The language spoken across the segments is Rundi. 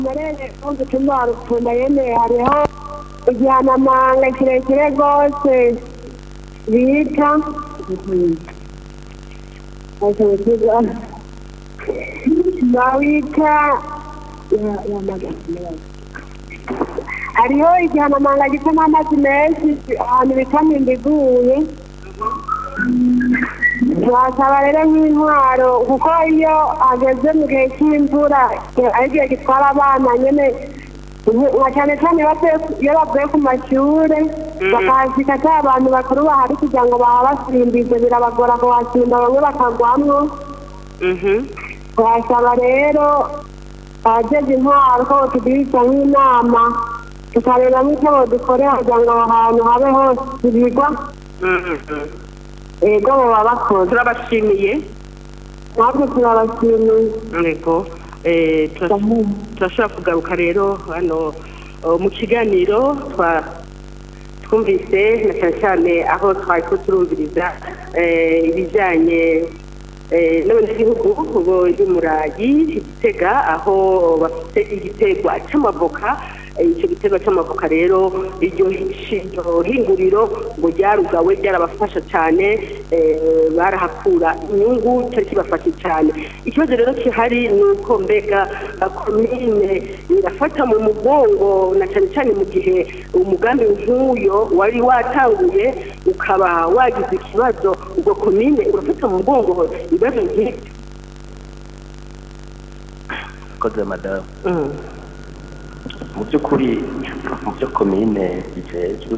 murere ko gutuma rupfunda yene hariho igihanamanga kirekire rwose bita bawita hariho igihanamanga gitamo amazi menshi ahantu bita mbiguye wasaba rero nk'intwaro kuko iyo ageze mu gihe cy'imvura ari igihe gitwara abana nyine nka cyane cyane iyo bavuye ku mashuri bakahasika atari abantu bakuru bahari kugira ngo bahabasimbize birabagora kuhasimba bamwe bakagwamwo wasaba rero abageze intwaro ko batugiriza nk'inama tukareba nk'icyo dukorera kugira ngo aho hantu habe hose ibigwa ego baba bakoze turabashimiye natwe turabashimiye yego turashobora kugaruka rero hano mu kiganiro twumvise na cyane cyane aho twari ko turumviriza ibijyanye n'abanyagihugu y'umurayi igitega aho bafite igitegwa cy'amavoka icyo gitego cy'amavoka rero iryo hinguriro ngo ryarugawe ryarabafasha cyane barahakura inyungu cyari kibafashe cyane ikibazo rero gihari ni uko mbega komine irafata mu mugongo na cyane cyane mu gihe umugambi nk'uyo wari watanguye ukaba wagize ikibazo ubwo komine urafata mu mugongo ibibazo nk'ibyo koze madamu mu by'ukuri mu byo komine bijejwe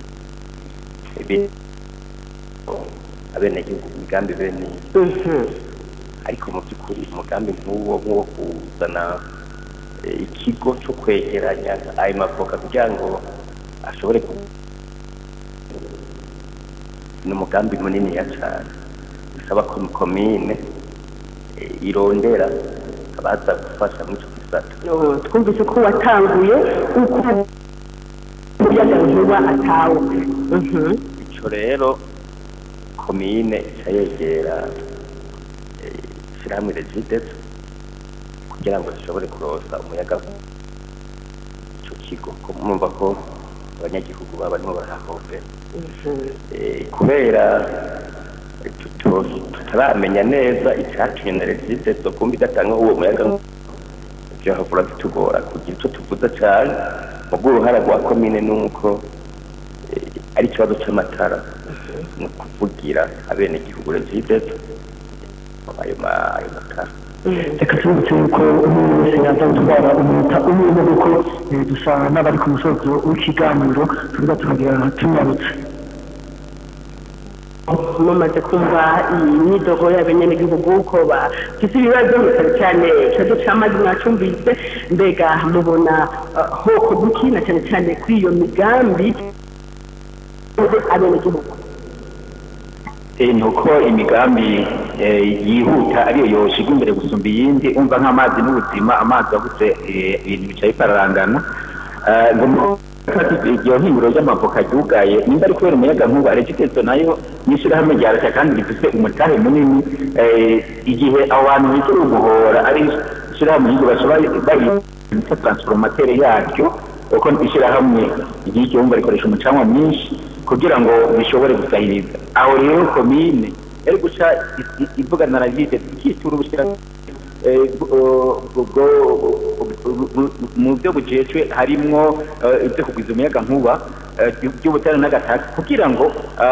abenegihugu imigambi bene ariko mu by'ukuri umugambi nk'uwo nk'uwo kuzana ikigo cyo kwegeranya ayo mavoka kugira ngo ashobore ni umugambi munini ya cyane bisaba ko komine irondera abaza gufasha muri icyo gisata twumvise ko watanguye uko umuyaga nkuba atawe icyo rero komine ica yegera ishyirahamwe regidezo kugira ngo zishobore kurosa umuyaga icyo kigo mwumva ko abanyagihugu baba barimo barahombera kubera tutaramenya neza icyatumye na regidezo kumva idatanga uwo muyaga byahavura bitugora kugira icyo tuvuze cyane mu bw'uruhara rwa komine ni uko ari ikibazo cy'amatara ni ukuvugira abenegihugu regidezo ayo matara reka tubibutse yuko umuntu wese yaza gutwara umunota umwe kuko dusa n'abari ku musozo w'ikiganiro tuba turagira tunyarutse mumaze kumva imyidogo y'abanyagihugu ko bafite ibibazo cyane cyane ikibazo cy'amazi mwacumvise mbega mubona hoko duki na cyane cyane kuri iyo migambi abenegihugu ni uko imigambi yihuta ariyo yoshigwa imbere gusumba iyindi umva nk'amazi n'ubuzima amazi wabuze ibintu bicaye bikararangana iryo hinguro ry'amavoka ryugaye nimba ari kubera umuyaga nkuba regitezo nayo n'ishyirahamwe rya leta kandi rifite umutahe munini igihe abo bantu bigira uguhora ari ishyirahamwe ry'iryo bashobora bayita transformatere yaryo kuko ishyirahamwe ry'iryo wumva rikoresha umucanwa mwinshi kugira ngo bishobore gusahiriza aho rero komine yari guca ivugana na regite ikitura ubushyirahamwe mu byo bujejwe harimwo ibyo kugwiza umuyaga nkuba by'ubutare n'agataka kugira ngo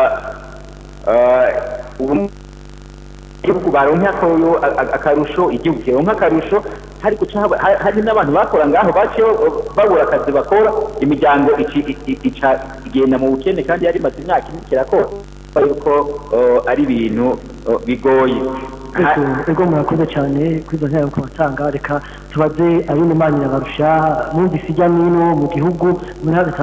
igihugu baronke akarusho igihugu kironke akarusho hari guca hari n'abantu bakora ngaho baciye babura akazi bakora imiryango ica igenda mu bukene kandi yari imaze imyaka ine kirakora yuko ari ibintu bigoye ego murakoze cyane kuri izo ntero kubatanga reka tubaze ab'inyuma barusha mwumvise ijya n'ino mu gihugu muri